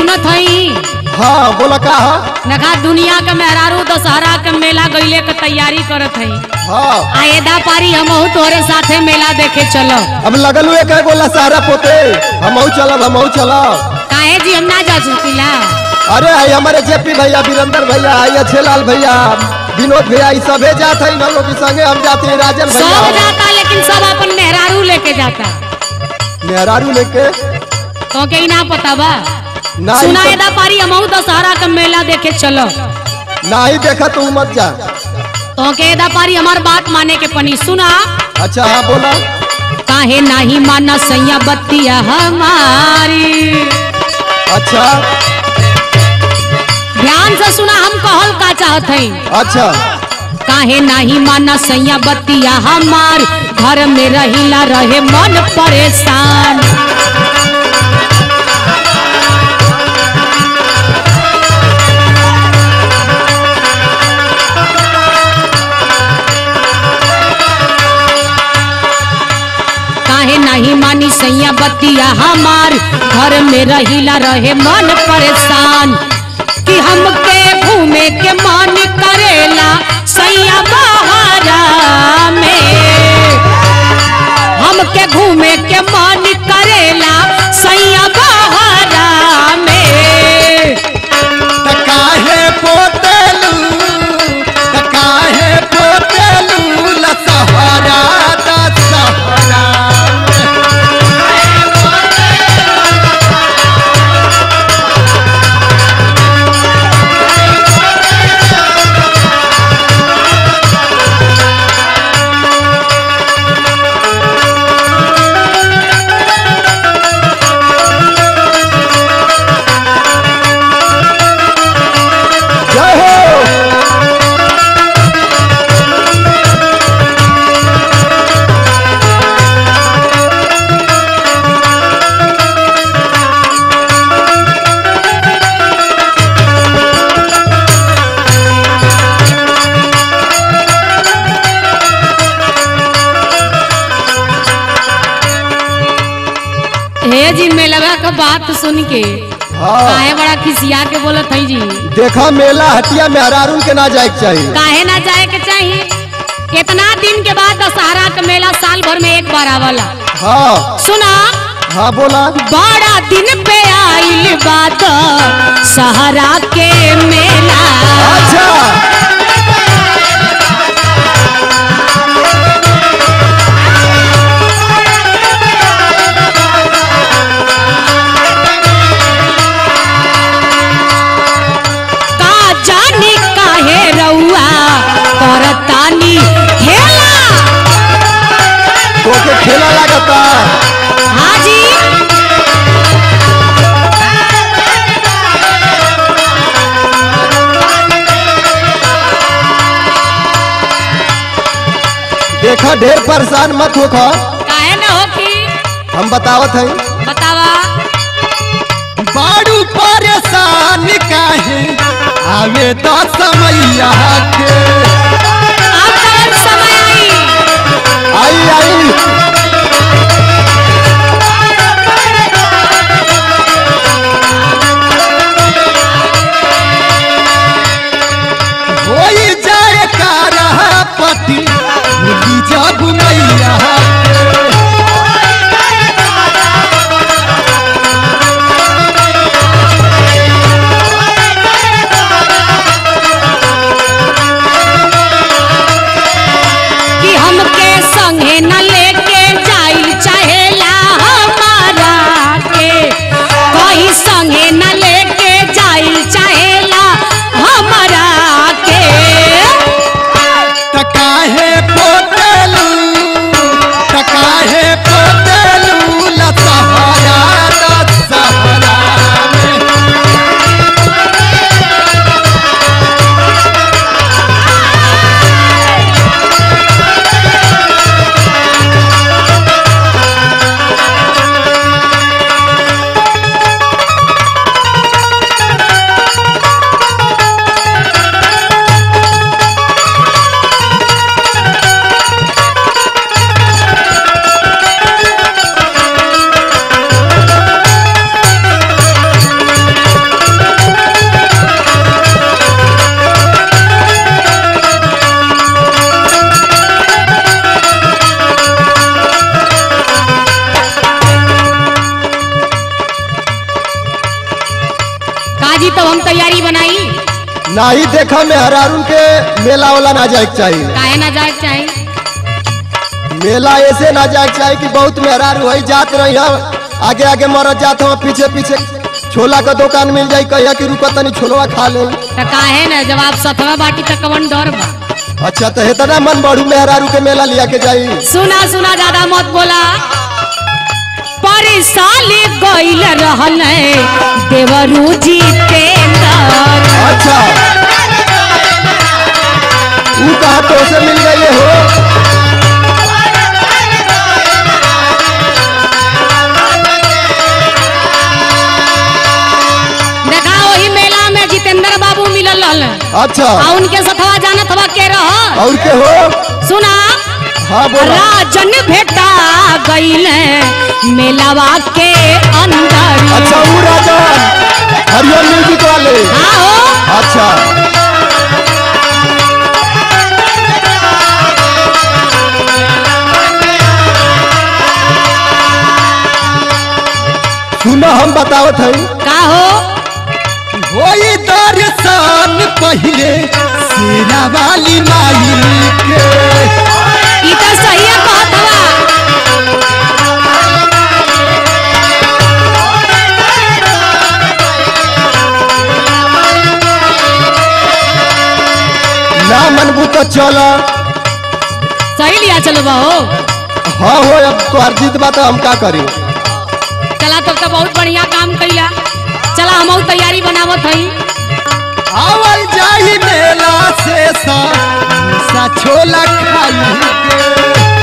सुनत हई हाँ बोला का है नखा दुनिया के मेहरारू दशहरा के मेला गईले के तैयारी करत हई हाँ आएदा पारी हमहू तोरे साथे मेला देखे चलो अब लगल हुए कह गोला सहारा पोते हमहू चलब हमहू चलब काहे जी हम ना जा सकीला अरे आई हमारे जेपी भैया वीरेंद्र भैया आई अच्छे लाल भैया विनोद भैया ई सबे जात है इन लोग के संगे हम जाते हैं राजन सब भैया जाता लेकिन सब अपन मेहरारू लेके जाता मेहरारू लेके तो के ही ना पता बा ना सुना ही एदा पारी हमहू दशहरा के मेला देखे चलो ना ही देखा तू मत जा तो के एदा पारी हमार बात माने के पनी सुना अच्छा हाँ बोला काहे नाही माना सैया बत्तिया हमारी अच्छा ध्यान से सुना हम कहल का चाहत हई अच्छा काहे नाही माना सैया बत्तिया हमार घर में रहिला रहे मन परेशान काहे नहीं मानी सैया बत्तिया हमार घर में रहिला रहे मन परेशान कि हमके घूमे के मन करेला सैया बहारा में हमके घूमे के मन करेला सैया बहारा में त काहे पोतेलू त काहे पोतेलू लसहरा दसहरा जय हो हे जी मेलवा का बात सुन के हाँ काहे बड़ा खिसिया के बोलत हई जी देखा मेला हटिया में हरारून के ना जाए के चाहिए काहे ना जाए के चाहिए कितना दिन के बाद दशहरा का मेला साल भर में एक बार आवला हाँ सुना हाँ बोला बड़ा दिन पे आइल बात सहारा के मेला अच्छा का जानी काहे रउआ करतानी खेला तोके खेला लागता हाँ जी देखा ढेर परेशान मत होखा काहे न हो कि हम बतावत हई बतावा बाड़ू परेशान काहे आवे तो समैया के अब कौन समय आई आई आई होई जाए कारा पति भूली जब मैया के। नाही देखा में हरारून के मेला वाला ना जाए के चाहिए काहे ना जाए के चाही मेला ऐसे ना जाए के चाहिए कि बहुत मेहरारू वही जात रही हम आगे आगे मरत जात हम पीछे पीछे छोला का दुकान मिल जाई कहिया कि रुको तनी छोलवा खा ले तो काहे ना जब आप सतवा बाटी तक कवन डर बा अच्छा तो हेतना मन बढ़ू मेहरारू के मेला लिया के जाई सुना सुना ज्यादा मत बोला परिसाली गईल रहल देवरू जितेंद्र अच्छा ऊ कहा तो से मिल गई हो देखा वही मेला में जितेंद्र बाबू मिलल रहल अच्छा आ उनके सथवा जानत हवा के रह और के हो सुना हाँ बोला राजन भेटा गईल मेलावा के अंदर अच्छा ऊ राजा हरिओम म्यूजिक वाले हाँ हो अच्छा सुनो हम बतावत हई का हो होई दर्शन पहिले सेना वाली माई के ई तो सही है कहत हवा ना मनबू तो चल सही लिया चलो बहो हाँ हो अब तोहर जीत बा तो हम का करी चला तब तो बहुत बढ़िया काम कैला चला हम तैयारी बनावत हई आवल जाही मेला से सा सा छोला खाई के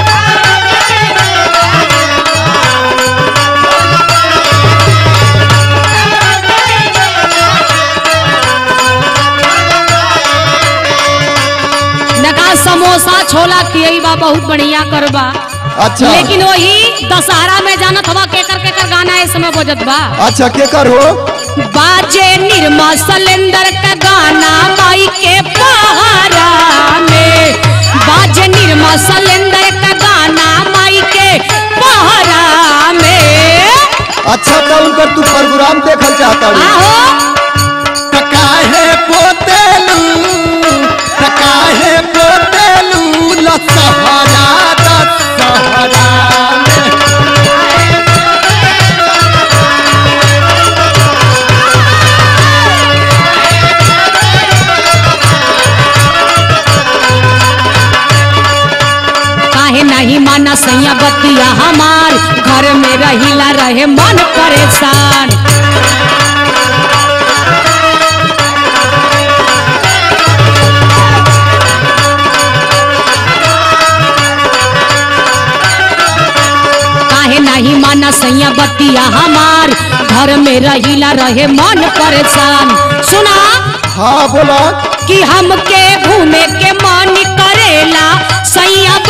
नका समोसा छोला खियई बा बहुत बढ़िया करबा अच्छा लेकिन वही दशहरा में जानत हवा केकर केकर गाना इस समय बजत बा अच्छा के कर हो बाजे निर्मा सलेंदर का गाना माई के पहारा में बाजे निर्मा सलेंदर का गाना माई के पहारा में अच्छा तो उनकर तू प्रोग्राम देखल चाहता हूँ आहो काहे पोतेलू काहे पोतेलू लसहरा दसहरा में काहे नहीं माना सैया बतिया हमार घर में रहिला रहे मन परेशान काहे नहीं माना सैया बतिया हमार घर में रहिला रहे मन परेशान सुना हाँ बोला कि हमके घूमे के मन करेला सैया